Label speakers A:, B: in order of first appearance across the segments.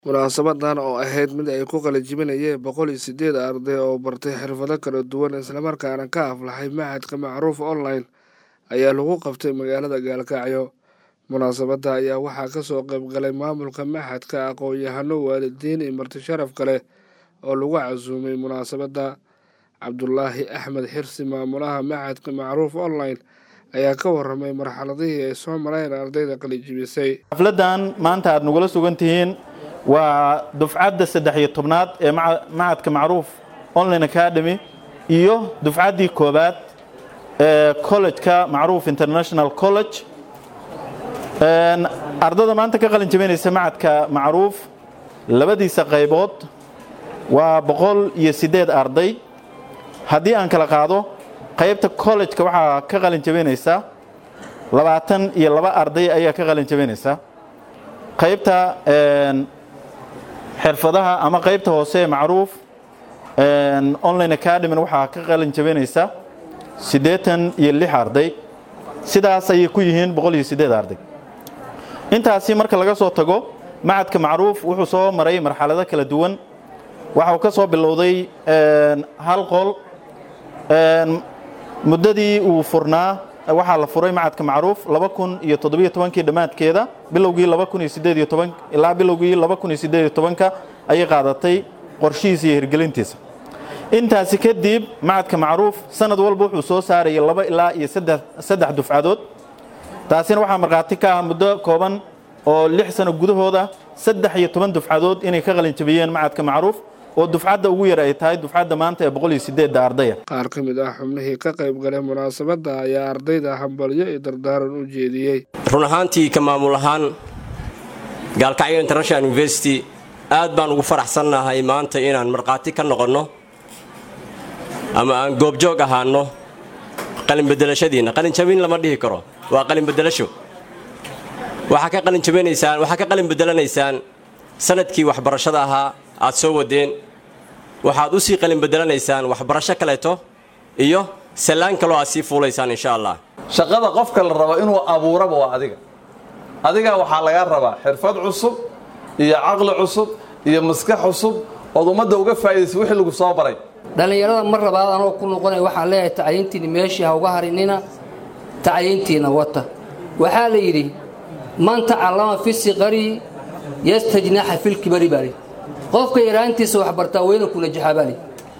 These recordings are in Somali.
A: munaasabadan oo ahayd mid ay ku qalajibinayeen boqol iyo sideed arday oo bartay xirfado kala duwan islamarkaana ka aflaxay machadka macruuf online ayaa lagu qabtay magaalada gaalkacyo munaasabadda ayaa waxaa kasoo qayb galay maamulka machadka aqoon-yahano waalidiin iyo marti sharaf kale oo lagu casuumay munaasabadda cabdulaahi axmed xirsi maamulaha machadka macruuf online ayaa ka waramay marxaladihii ay soo mareen ardayda qalijibisay
B: xafladan maanta aad nagula sugan tihiin waa dufcadda saddex iyo tobnaad ee machadka macruuf online academy iyo dufcaddii koobaad ee college-ka macruuf international college ardada maanta ka qalin jabinaysa machadka macruuf labadiisa qaybood waa boqol iyo siddeed arday haddii aan kala qaado qaybta college-ka waxaa ka qalin jabinaysa labaatan iyo laba arday ayaa ka qalin jabinaysa qaybta xirfadaha ama qaybta hoose ee macruuf online academy waxaa ka qalin jabinaysa siddeetan iyo lix arday sidaas ayay ku yihiin boqol iyo siddeed arday intaasi marka laga soo tago machadka macruuf wuxuu soo maray marxalado kala duwan waxa uu ka soo bilowday hal qol muddadii uu furnaa waxaa la furay machadka macruuf laba kun iyo toddobiyo tobankii dhammaadkeeda bilowgii laba kun iyo siddeed iyo toban ilaa bilowgii laba kun iyo siddeed iyo tobanka ayay qaadatay qorshihiisa iyo hirgelintiisa intaasi kadib machadka macruuf sanad walba wuxuu soo saarayay laba ilaa iyo saddex dufcadood taasina waxaa markhaati ka ah muddo kooban oo lix sano gudahooda saddex iyo toban dufcadood inay ka qalin jabiyeen machadka macruuf oo dufcadda ugu yar ay tahay dufcadda maanta ee boqol iyo sideedda ardaya
A: qaar ka mid ah xubnihii ka qayb galay munaasabadda ayaa ardayda hambalyo iyo dardaaran u jeediyey
C: run ahaantii ka maamul ahaan gaalkacyo international university aad baan ugu faraxsannahay maanta inaan markhaati ka noqonno ama aan goobjoog ahaanno qalinbedelashadiinna qalinjabin lama dhihi karo waa qalinbedelasho waxaa ka qalinjabinaysaan waxaa ka qalin bedelanaysaan sanadkii waxbarashada ahaa aad soo wadeen waxaad u sii qalin bedelanaysaan waxbarasho kaleeto iyo sallaan kaloo aad sii fuulaysaan insha allah
D: shaqada qofka la rabo inuu abuuraba waa adiga adiga waxaa lagaa rabaa xirfad cusub iyo caqli cusub iyo maskax cusub ood ummadda uga faa'iidaysa wixii lagu soo baray
E: dhallinyarada mar labaad anoo ku noqonaya waxaan leeyahay tacyiintiinni meeshii ha uga harinina tacyiintiina wata waxaa la yidhi man tacallama fi siqari yastajnaxa filkibari baali qofka yaraantiisa wax bartaa weyna ku najaxa baali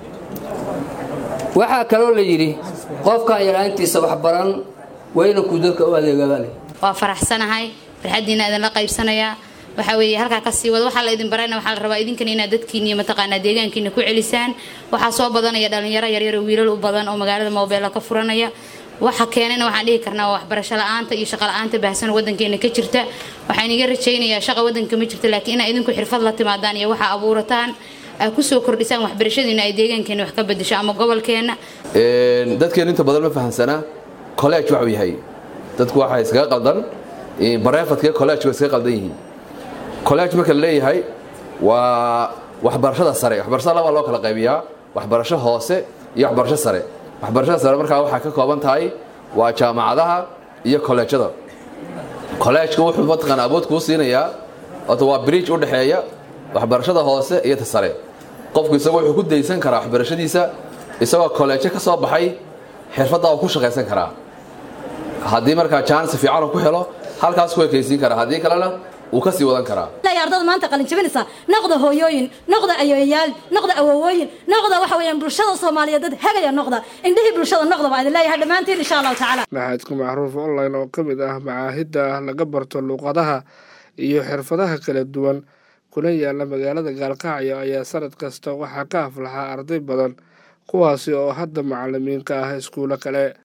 E: waxaa kaloo la yidhi qofkaan yaraantiisa wax baran weyna ku dadka u adeega baali
F: waa faraxsanahay farxaddiina idinla qaybsanayaa waxaa weeye halkaa kasii wada waxaa la idin barayna waxaa la rabaa idinkana inaad dadkiina iyo mataqaanaa deegaankiina ku celisaan waxaa soo badanaya dhallinyaro yaryar oo wiilal u badan oo magaalada moobeella ka furanaya waxa keenana waxaan dhihi karnaa waa waxbarasho la-aanta iyo shaqa la-aanta baahsan wadankeena ka jirta waxaan iga rajaynayaa shaqa wadanka ma jirta laakiin inaa idinku xirfad la timaadaan iyo waxaa abuurataan aad kusoo kordhisaan waxbarashadiina ay deegaankeena wax ka bedesho ama gobolkeena
G: dadkeen inta badan ma fahamsanaa college waxuu yahay dadku waxaa iskaga qaldan bareefadka college waa iskaga qaldan yihiin college marka la leeyahay waa waxbarashada sare waxbarashada labaa loo kala qaybiyaa waxbarasho hoose iyo waxbarasho sare waxbarashada sare markaa waxaa ka kooban tahay waa jaamacadaha iyo kolleejada kolleejka wuxuu mataqaana awood kuu siinayaa ota waa bridge u dhexeeya waxbarashada hoose iyo ta sare qofku isagoo wuxuu ku daysan karaa waxbarashadiisa isagoo kolleejo ka soo baxay xirfaddaa uu ku shaqaysan karaa haddii markaa jaanis fiican uu ku helo halkaas ku ekaysiin karaa haddii kalena wuu ka sii wadan karaa
H: ardada maanta qalin jabinaysa noqda hooyooyin noqda ayoyayaal noqda awowooyin noqda waxa weeyaan bulshada soomaaliyeed dad hagaya noqda indhihii bulshada noqda baa idin leeyahay dhammaantiin insha allahu tacaala
A: machadka macruuf online oo ka mid ah macaahidda laga barto luuqadaha iyo xirfadaha kala duwan kuna yaala magaalada gaalkacyo ayaa sanad kasta waxaa ka aflaxaa arday badan kuwaasi oo hadda macalimiin ka ah iskuulo kale